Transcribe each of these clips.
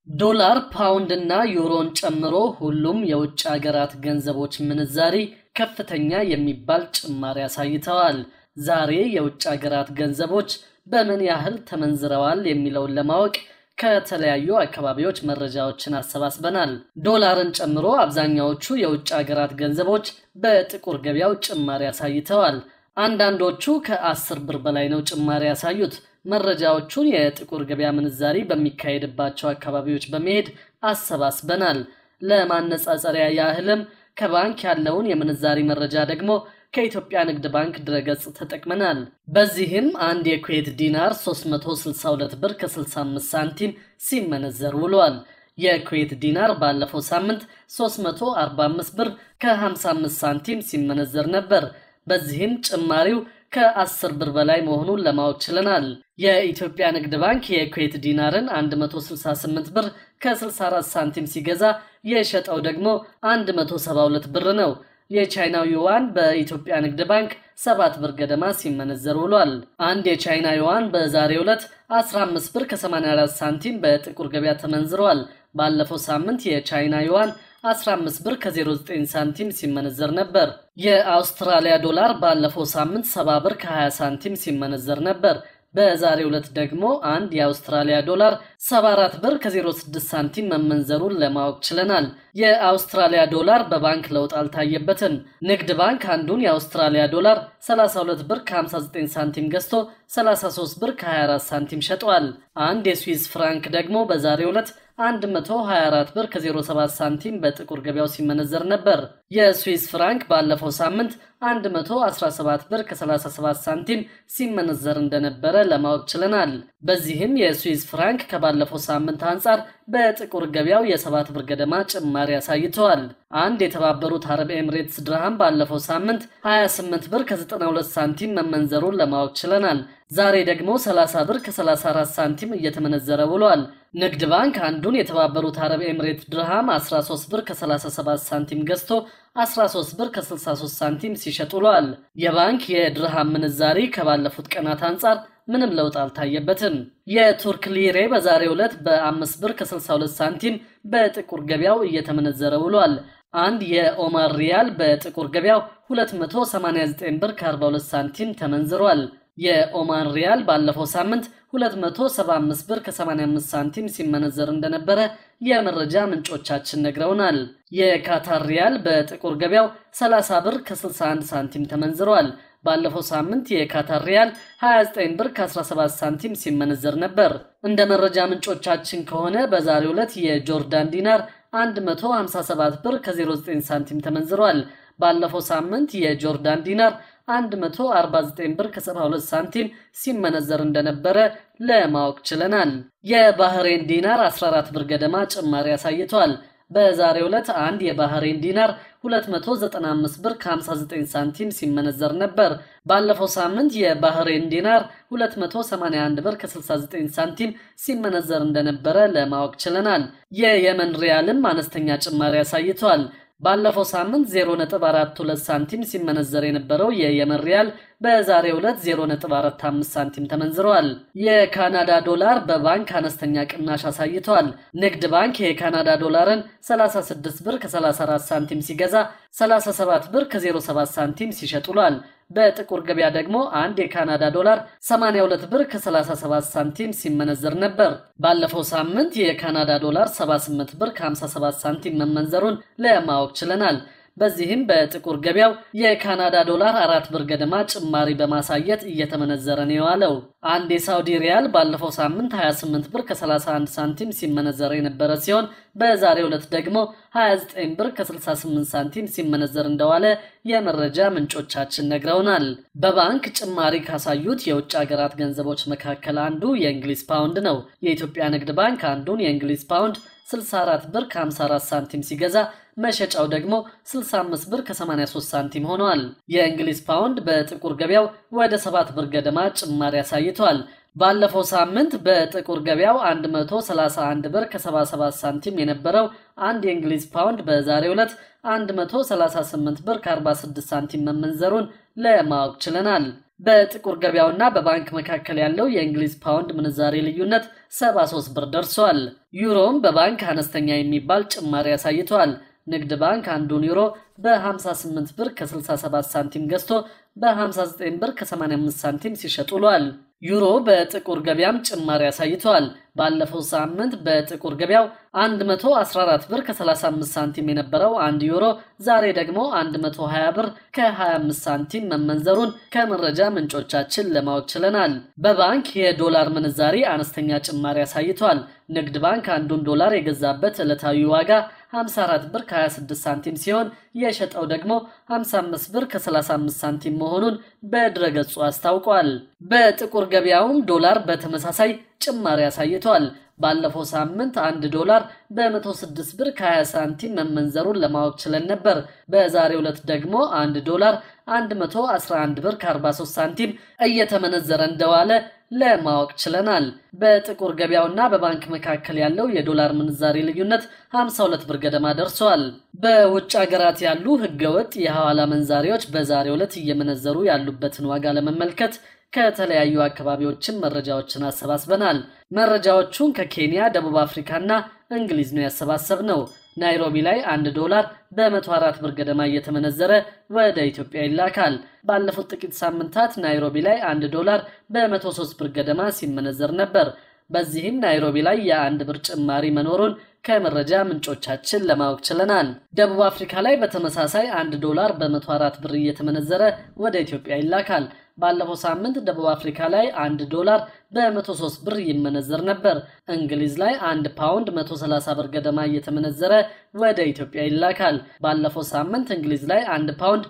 ዶላር፣ ፓውንድ እና ዩሮን ጨምሮ ሁሉም የውጭ ሀገራት ገንዘቦች ምንዛሪ ከፍተኛ የሚባል ጭማሪ አሳይተዋል። ዛሬ የውጭ ሀገራት ገንዘቦች በምን ያህል ተመንዝረዋል የሚለውን ለማወቅ ከተለያዩ አካባቢዎች መረጃዎችን አሰባስበናል። ዶላርን ጨምሮ አብዛኛዎቹ የውጭ ሀገራት ገንዘቦች በጥቁር ገበያው ጭማሪ አሳይተዋል። አንዳንዶቹ ከአስር ብር በላይ ነው ጭማሪ ያሳዩት። መረጃዎቹን የጥቁር ገበያ ምንዛሪ በሚካሄድባቸው አካባቢዎች በመሄድ አሰባስበናል። ለማነጻጸሪያ ያህልም ከባንክ ያለውን የምንዛሪ መረጃ ደግሞ ከኢትዮጵያ ንግድ ባንክ ድረገጽ ተጠቅመናል። በዚህም አንድ የኩዌት ዲናር 362 ብር ከ65 ሳንቲም ሲመነዘር ውሏል። የኩዌት ዲናር ባለፈው ሳምንት 345 ብር ከ55 ሳንቲም ሲመነዘር ነበር። በዚህም ጭማሪው ከ10 ብር በላይ መሆኑን ለማወቅ ችለናል። የኢትዮጵያ ንግድ ባንክ የኩዌት ዲናርን 168 ብር ከ64 ሳንቲም ሲገዛ የሸጠው ደግሞ 172 ብር ነው። የቻይናው ዩዋን በኢትዮጵያ ንግድ ባንክ 7 ብር ገደማ ሲመነዘር ውሏል። አንድ የቻይና ዩዋን በዛሬው ዕለት 15 ብር ከ84 ሳንቲም በጥቁር ገበያ ተመንዝረዋል። ባለፈው ሳምንት የቻይና ዩዋን 15 ብር ከ09 ሳንቲም ሲመነዘር ነበር። የአውስትራሊያ ዶላር ባለፈው ሳምንት 70 ብር ከ20 ሳንቲም ሲመነዘር ነበር። በዛሬው ዕለት ደግሞ አንድ የአውስትራሊያ ዶላር 74 ብር ከ06 ሳንቲም መመንዘሩን ለማወቅ ችለናል። የአውስትራሊያ ዶላር በባንክ ለውጥ አልታየበትም። ንግድ ባንክ አንዱን የአውስትራሊያ ዶላር 32 ብር ከ59 ሳንቲም ገዝቶ 33 ብር ከ24 ሳንቲም ሸጧል። አንድ የስዊስ ፍራንክ ደግሞ በዛሬው ዕለት 124 ብር ከ07 ሳንቲም በጥቁር ገበያው ሲመነዘር ነበር። የስዊስ ፍራንክ ባለፈው ሳምንት 117 ብር ከ37 ሳንቲም ሲመነዘር እንደነበረ ለማወቅ ችለናል። በዚህም የስዊስ ፍራንክ ከባለፈው ሳምንት አንጻር በጥቁር ገበያው የሰባት ብር ገደማ ጭማሪ አሳይተዋል። አንድ የተባበሩት አረብ ኤምሬትስ ድርሃም ባለፈው ሳምንት 28 ብር ከ92 ሳንቲም መመንዘሩን ለማወቅ ችለናል። ዛሬ ደግሞ 30 ብር ከ34 ሳንቲም እየተመነዘረ ውሏል። ንግድ ባንክ አንዱን የተባበሩት አረብ ኤምሬት ድርሃም 13 ብር ከ37 ሳንቲም ገዝቶ 13 ብር ከ63 ሳንቲም ሲሸጥ ውሏል። የባንክ የድርሃም ምንዛሪ ከባለፉት ቀናት አንጻር ምንም ለውጥ አልታየበትም። የቱርክ ሊሬ በዛሬው ዕለት በ5 ብር ከ62 ሳንቲም በጥቁር ገበያው እየተመነዘረ ውሏል። አንድ የኦማር ሪያል በጥቁር ገበያው 289 ብር ከ42 ሳንቲም ተመንዝሯል። የኦማን ሪያል ባለፈው ሳምንት 275 ብር ከ85 ሳንቲም ሲመነዘር እንደነበረ የመረጃ ምንጮቻችን ነግረውናል። የካታር ሪያል በጥቁር ገበያው 30 ብር ከ61 ሳንቲም ተመንዝሯል። ባለፈው ሳምንት የካታር ሪያል 29 ብር ከ17 ሳንቲም ሲመነዘር ነበር። እንደ መረጃ ምንጮቻችን ከሆነ በዛሬው ዕለት የጆርዳን ዲናር 157 ብር ከ09 ሳንቲም ተመንዝሯል። ባለፈው ሳምንት የጆርዳን ዲናር 149 ብር ከ72 ሳንቲም ሲመነዘር እንደነበረ ለማወቅ ችለናል። የባህሬን ዲናር 14 ብር ገደማ ጭማሪ አሳይቷል። በዛሬው ዕለት አንድ የባህሬን ዲናር 295 ብር ከ59 ሳንቲም ሲመነዘር ነበር። ባለፈው ሳምንት የባህሬን ዲናር 281 ብር ከ69 ሳንቲም ሲመነዘር እንደነበረ ለማወቅ ችለናል። የየመን ሪያልም አነስተኛ ጭማሪ አሳይቷል። ባለፈው ሳምንት 0.42 ሳንቲም ሲመነዘር የነበረው የየመን ሪያል በዛሬው ዕለት 0.45 ሳንቲም ተመንዝረዋል። የካናዳ ዶላር በባንክ አነስተኛ ቅናሽ አሳይቷል። ንግድ ባንክ የካናዳ ዶላርን 36 ብር ከ34 ሳንቲም ሲገዛ 37 ብር ከ07 ሳንቲም ሲሸጥ ውሏል። በጥቁር ገበያ ደግሞ አንድ የካናዳ ዶላር 82 ብር ከ37 ሳንቲም ሲመነዘር ነበር። ባለፈው ሳምንት የካናዳ ዶላር 78 ብር ከ57 ሳንቲም መመንዘሩን ለማወቅ ችለናል። በዚህም በጥቁር ገበያው የካናዳ ዶላር አራት ብር ገደማ ጭማሪ በማሳየት እየተመነዘረ ነው የዋለው። አንድ የሳውዲ ሪያል ባለፈው ሳምንት 28 ብር ከ31 ሳንቲም ሲመነዘረ የነበረ ሲሆን በዛሬው ዕለት ደግሞ 29 ብር ከ68 ሳንቲም ሲመነዘር እንደዋለ የመረጃ ምንጮቻችን ነግረውናል። በባንክ ጭማሪ ካሳዩት የውጭ ሀገራት ገንዘቦች መካከል አንዱ የእንግሊዝ ፓውንድ ነው። የኢትዮጵያ ንግድ ባንክ አንዱን የእንግሊዝ ፓውንድ 64 ብር ከ54 ሳንቲም ሲገዛ መሸጫው ደግሞ 65 ብር ከ83 ሳንቲም ሆኗል። የእንግሊዝ ፓውንድ በጥቁር ገበያው ወደ 7 ብር ገደማ ጭማሪ አሳይቷል። ባለፈው ሳምንት በጥቁር ገበያው 131 ብር ከ77 ሳንቲም የነበረው አንድ የእንግሊዝ ፓውንድ በዛሬው ዕለት 138 ብር ከ46 ሳንቲም መመንዘሩን ለማወቅ ችለናል። በጥቁር ገበያውና በባንክ መካከል ያለው የእንግሊዝ ፓውንድ ምንዛሬ ልዩነት 73 ብር ደርሷል። ዩሮም በባንክ አነስተኛ የሚባል ጭማሪ አሳይቷል። ንግድ ባንክ አንዱን ዩሮ በ58 ብር ከ67 ሳንቲም ገዝቶ በ59 ብር ከ85 ሳንቲም ሲሸጥ ውሏል። ዩሮ በጥቁር ገበያም ጭማሪ አሳይቷል። ባለፈው ሳምንት በጥቁር ገበያው 114 ብር ከ35 ሳንቲም የነበረው አንድ ዩሮ ዛሬ ደግሞ 120 ብር ከ25 ሳንቲም መመንዘሩን ከመረጃ ምንጮቻችን ለማወቅ ችለናል። በባንክ የዶላር ምንዛሪ አነስተኛ ጭማሪ አሳይቷል። ንግድ ባንክ አንዱን ዶላር የገዛበት ዕለታዊ ዋጋ 54 ብር ከ26 ሳንቲም ሲሆን የሸጠው ደግሞ 55 ብር ከ35 ሳንቲም መሆኑን በድረገጹ አስታውቋል። በጥቁር ገበያውም ዶላር በተመሳሳይ ጭማሪ አሳይቷል። ባለፈው ሳምንት አንድ ዶላር በ106 ብር ከ20 ሳንቲም መመንዘሩን ለማወቅ ችለን ነበር። በዛሬው ዕለት ደግሞ አንድ ዶላር 111 ብር ከ43 ሳንቲም እየተመነዘረ እንደዋለ ለማወቅ ችለናል። በጥቁር ገበያውና በባንክ መካከል ያለው የዶላር ምንዛሬ ልዩነት 52 ብር ገደማ ደርሷል። በውጭ ሀገራት ያሉ ህገወጥ የሐዋላ መንዛሪዎች በዛሬው ዕለት እየመነዘሩ ያሉበትን ዋጋ ለመመልከት ከተለያዩ አካባቢዎችን መረጃዎችን አሰባስበናል። መረጃዎቹን ከኬንያ፣ ደቡብ አፍሪካና እንግሊዝ ነው ያሰባሰብ ነው። ናይሮቢ ላይ አንድ ዶላር በ104 ብር ገደማ እየተመነዘረ ወደ ኢትዮጵያ ይላካል። ባለፉት ጥቂት ሳምንታት ናይሮቢ ላይ አንድ ዶላር በ103 ብር ገደማ ሲመነዘር ነበር። በዚህም ናይሮቢ ላይ የአንድ ብር ጭማሪ መኖሩን ከመረጃ ምንጮቻችን ለማወቅ ችለናል። ደቡብ አፍሪካ ላይ በተመሳሳይ አንድ ዶላር በ104 ብር እየተመነዘረ ወደ ኢትዮጵያ ይላካል። ባለፈው ሳምንት ደቡብ አፍሪካ ላይ አንድ ዶላር በ103 ብር ይመነዘር ነበር። እንግሊዝ ላይ አንድ ፓውንድ 130 ብር ገደማ እየተመነዘረ ወደ ኢትዮጵያ ይላካል። ባለፈው ሳምንት እንግሊዝ ላይ አንድ ፓውንድ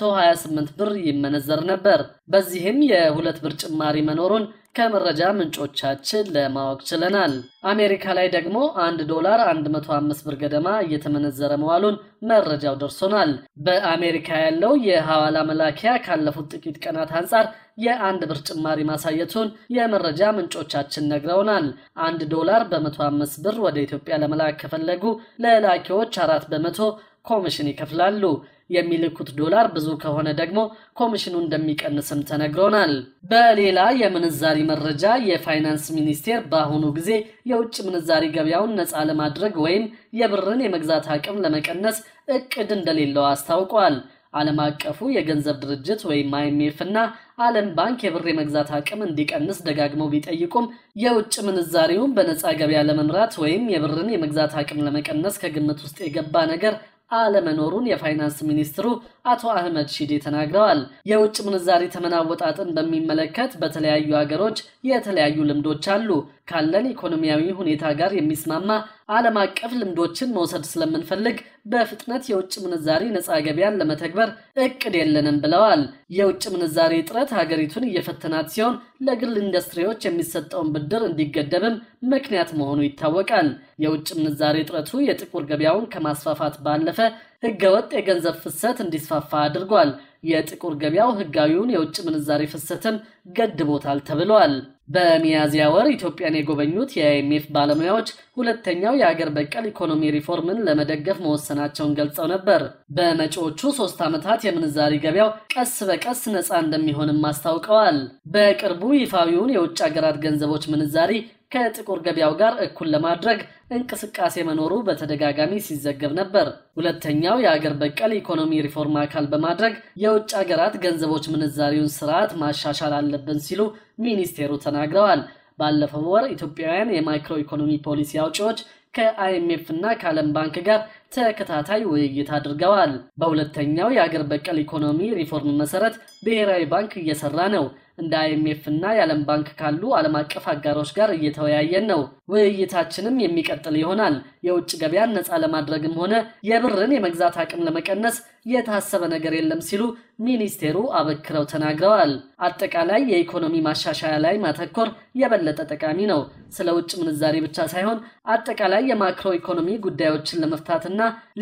128 ብር ይመነዘር ነበር። በዚህም የሁለት ብር ጭማሪ መኖሩን ከመረጃ ምንጮቻችን ለማወቅ ችለናል። አሜሪካ ላይ ደግሞ አንድ ዶላር 105 ብር ገደማ እየተመነዘረ መዋሉን መረጃው ደርሶናል። በአሜሪካ ያለው የሐዋላ መላኪያ ካለፉት ጥቂት ቀናት አንጻር የአንድ ብር ጭማሪ ማሳየቱን የመረጃ ምንጮቻችን ነግረውናል። አንድ ዶላር በ105 ብር ወደ ኢትዮጵያ ለመላክ ከፈለጉ ለላኪዎች አራት በመቶ ኮሚሽን ይከፍላሉ። የሚልኩት ዶላር ብዙ ከሆነ ደግሞ ኮሚሽኑ እንደሚቀንስም ተነግሮናል። በሌላ የምንዛሪ መረጃ የፋይናንስ ሚኒስቴር በአሁኑ ጊዜ የውጭ ምንዛሪ ገበያውን ነፃ ለማድረግ ወይም የብርን የመግዛት አቅም ለመቀነስ እቅድ እንደሌለው አስታውቋል። ዓለም አቀፉ የገንዘብ ድርጅት ወይም አይኤምኤፍ እና ዓለም ባንክ የብር የመግዛት አቅም እንዲቀንስ ደጋግመው ቢጠይቁም የውጭ ምንዛሪውን በነፃ ገበያ ለመምራት ወይም የብርን የመግዛት አቅም ለመቀነስ ከግምት ውስጥ የገባ ነገር አለመኖሩን የፋይናንስ ሚኒስትሩ አቶ አህመድ ሺዴ ተናግረዋል። የውጭ ምንዛሪ ተመን አወጣጥን በሚመለከት በተለያዩ ሀገሮች የተለያዩ ልምዶች አሉ። ካለን ኢኮኖሚያዊ ሁኔታ ጋር የሚስማማ ዓለም አቀፍ ልምዶችን መውሰድ ስለምንፈልግ በፍጥነት የውጭ ምንዛሪ ነፃ ገበያን ለመተግበር እቅድ የለንም ብለዋል። የውጭ ምንዛሪ እጥረት ሀገሪቱን እየፈተናት ሲሆን ለግል ኢንዱስትሪዎች የሚሰጠውን ብድር እንዲገደብም ምክንያት መሆኑ ይታወቃል። የውጭ ምንዛሪ እጥረቱ የጥቁር ገበያውን ከማስፋፋት ባለፈ ህገወጥ የገንዘብ ፍሰት እንዲስፋፋ አድርጓል። የጥቁር ገበያው ህጋዊውን የውጭ ምንዛሪ ፍሰትም ገድቦታል ተብሏል። በሚያዝያ ወር ኢትዮጵያን የጎበኙት የአይኤምኤፍ ባለሙያዎች ሁለተኛው የአገር በቀል ኢኮኖሚ ሪፎርምን ለመደገፍ መወሰናቸውን ገልጸው ነበር። በመጪዎቹ ሶስት ዓመታት የምንዛሪ ገበያው ቀስ በቀስ ነፃ እንደሚሆንም አስታውቀዋል። በቅርቡ ይፋዊውን የውጭ ሀገራት ገንዘቦች ምንዛሪ ከጥቁር ገበያው ጋር እኩል ለማድረግ እንቅስቃሴ መኖሩ በተደጋጋሚ ሲዘገብ ነበር። ሁለተኛው የአገር በቀል ኢኮኖሚ ሪፎርም አካል በማድረግ የውጭ ሀገራት ገንዘቦች ምንዛሪውን ስርዓት ማሻሻል አለብን ሲሉ ሚኒስቴሩ ተናግረዋል። ባለፈው ወር ኢትዮጵያውያን የማይክሮ ኢኮኖሚ ፖሊሲ አውጪዎች ከአይኤምኤፍ እና ከዓለም ባንክ ጋር ተከታታይ ውይይት አድርገዋል። በሁለተኛው የአገር በቀል ኢኮኖሚ ሪፎርም መሰረት ብሔራዊ ባንክ እየሰራ ነው። እንደ አይኤምኤፍ እና የዓለም ባንክ ካሉ ዓለም አቀፍ አጋሮች ጋር እየተወያየን ነው። ውይይታችንም የሚቀጥል ይሆናል። የውጭ ገበያን ነፃ ለማድረግም ሆነ የብርን የመግዛት አቅም ለመቀነስ የታሰበ ነገር የለም ሲሉ ሚኒስቴሩ አበክረው ተናግረዋል። አጠቃላይ የኢኮኖሚ ማሻሻያ ላይ ማተኮር የበለጠ ጠቃሚ ነው። ስለ ውጭ ምንዛሬ ብቻ ሳይሆን አጠቃላይ የማክሮ ኢኮኖሚ ጉዳዮችን ለመፍታትና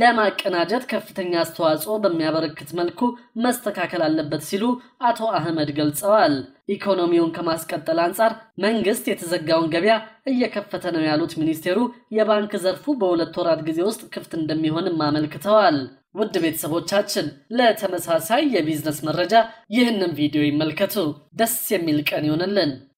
ለማቀናጀት ከፍተኛ አስተዋጽኦ በሚያበረክት መልኩ መስተካከል አለበት ሲሉ አቶ አህመድ ገልጸዋል። ኢኮኖሚውን ከማስቀጠል አንጻር መንግስት የተዘጋውን ገበያ እየከፈተ ነው ያሉት ሚኒስቴሩ የባንክ ዘርፉ በሁለት ወራት ጊዜ ውስጥ ክፍት እንደሚሆንም አመልክተዋል። ውድ ቤተሰቦቻችን ለተመሳሳይ የቢዝነስ መረጃ ይህንን ቪዲዮ ይመልከቱ። ደስ የሚል ቀን ይሆንልን።